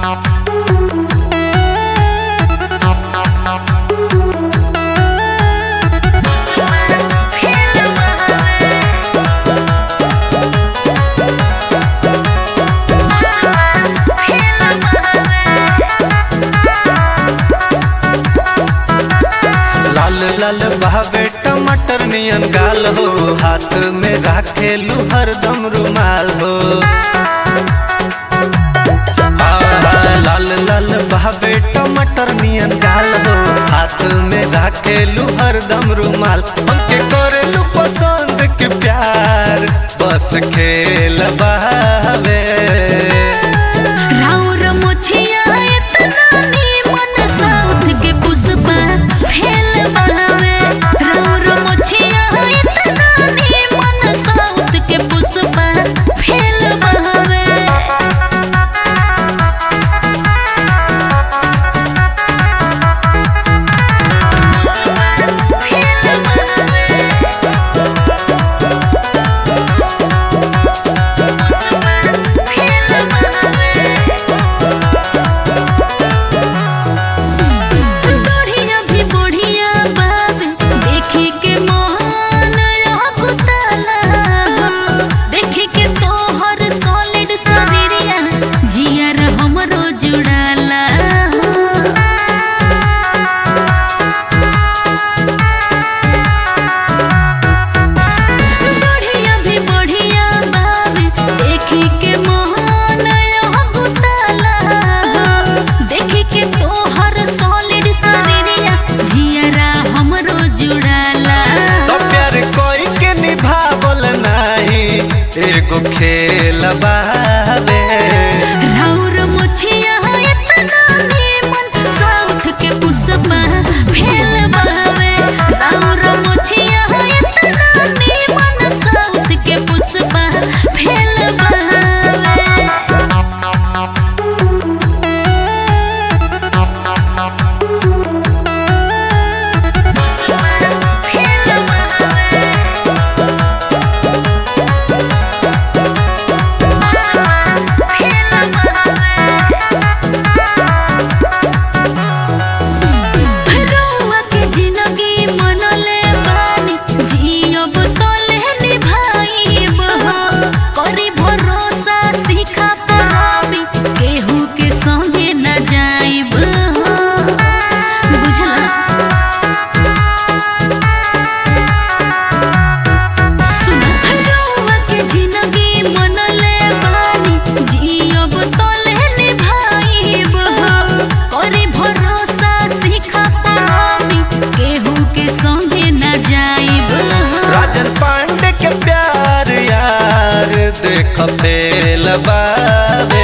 लाल लाल बहावे टमाटर नियन गाल हो हाथ में राखेलू हरदम रुमाल हो आहा, लाल लाल बहावे टमाटर नियन गाल हो हाथ में राखेलू हरदम रुमाल हमके करेलू पसंद के प्यार बस खेल बहावे राउर मोछिया एतना नीमन साउथ के पुष्पा फेल बहावे राउर मोछिया एतना नीमन साउथ के पुष्पा फेल बहावे फेल बढ़िया भी बढ़िया बात देखे के मोहन कुतला देखे के तोहर सॉलिड शरीरिया जियर हमरो जुड़ाला बढ़िया भी बढ़िया बात देखे के मोहन कुतला देखे के तोहर सॉलिड शरीरिया जियरा हमरो जुड़ाला तो प्यार कोई के निभावल नाही एगो खेल बावे राउर मोछिया एतना नीमन साउथ के पुष्पा फेल बहावे राउर मोछिया एतना नीमन साउथ के पुष्पा फेल बहावे फेल रउआ के जिंदगी मनले बानी जियब तले निभाइब हो करी भरोसा सीखा परबी केहू के संगे न जाइब हो बुझला सुना रउआ के जिंदगी मनले बानी जियब तले निभाइब हो करी भरोसा सीखा परबी केहू के संगे न जाइब हो राजन पांडे के प्यार यार देख फेल बावे